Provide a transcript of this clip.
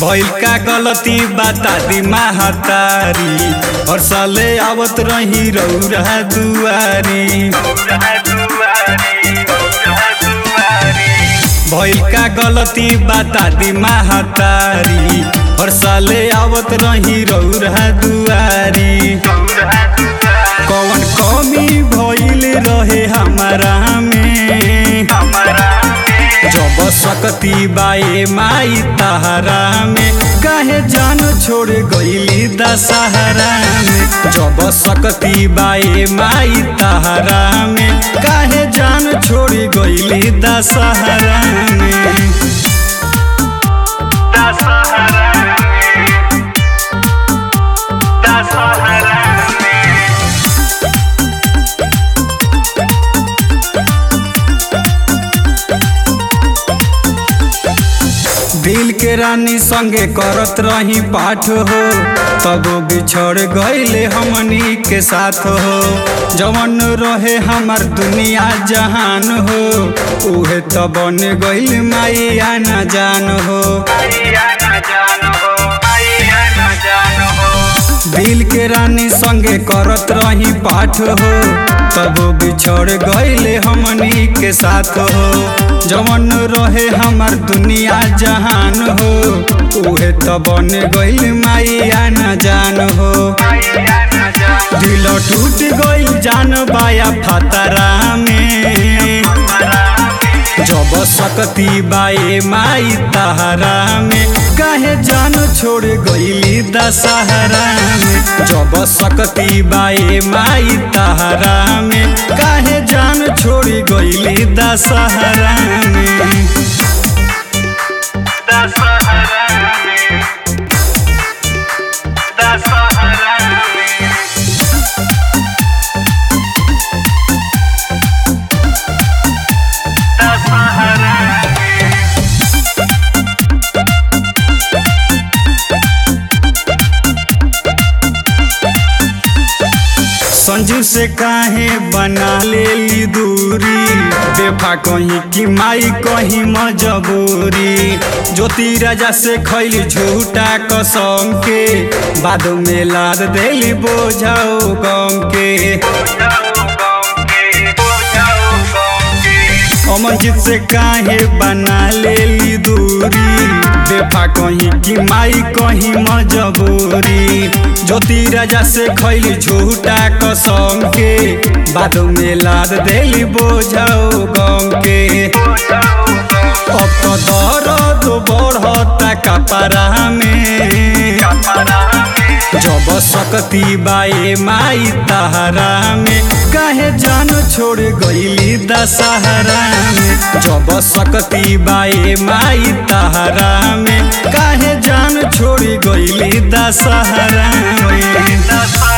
भइल का गलती बता दी महतारी और साले आवत रही रौरा दुआरी भइल का गलती बता दी महतारी और साले आवत रही रौरा दुआरी कौन कमी भइल रहे हमारा में जब सकती बाए माई तहरा में काहे जान छोड़ गईली दशहरा में जब सकती बाए माई तहरा में काहे जान छोड़ गईली दशहरा में दिल के रानी संगे करत रही पाठ हो तब बिछड़ गईले हमनी के साथ हो जवन रहे हमार दुनिया जहान हो उहे तो बन गईल माई आना जान हो दिल के रानी संगे करत रही पाठ हो तब बिछड़ गईले हमनी के साथ हो जवन रहे हमार दुनिया जहान हो उहे तो बन गईल माई आना जान हो दिल टूट गईल जान बाया फतरा में जब सकती बाए माई तहरा में काहे जान छोड़ गईली दशहरा में जब सकती बाए माई तहरा में काहे जान छोड़ गईली दशहरा में संजू से काहे बना लेली दूरी बेफा कहीं की माई कहीं मजबूरी ज्योति राजा से खैली झूठा कसम के बाद में लाद देली बोझाओ गम के अमनजीत से काहे बना लेली दूरी बेफा कहीं की माई कहीं मजबूरी ज्योति राजा से खैली झूठा कसम के बाद में लाद देली बोझाओ गम के अब तो दर्द बढ़ता कपड़ा में जब सकती बाए माई तहरा में काहे जान छोड़ गईली दशहरा में जब सकती बाए माई तहरा में काहे जान छोड़ गईली दशहरा में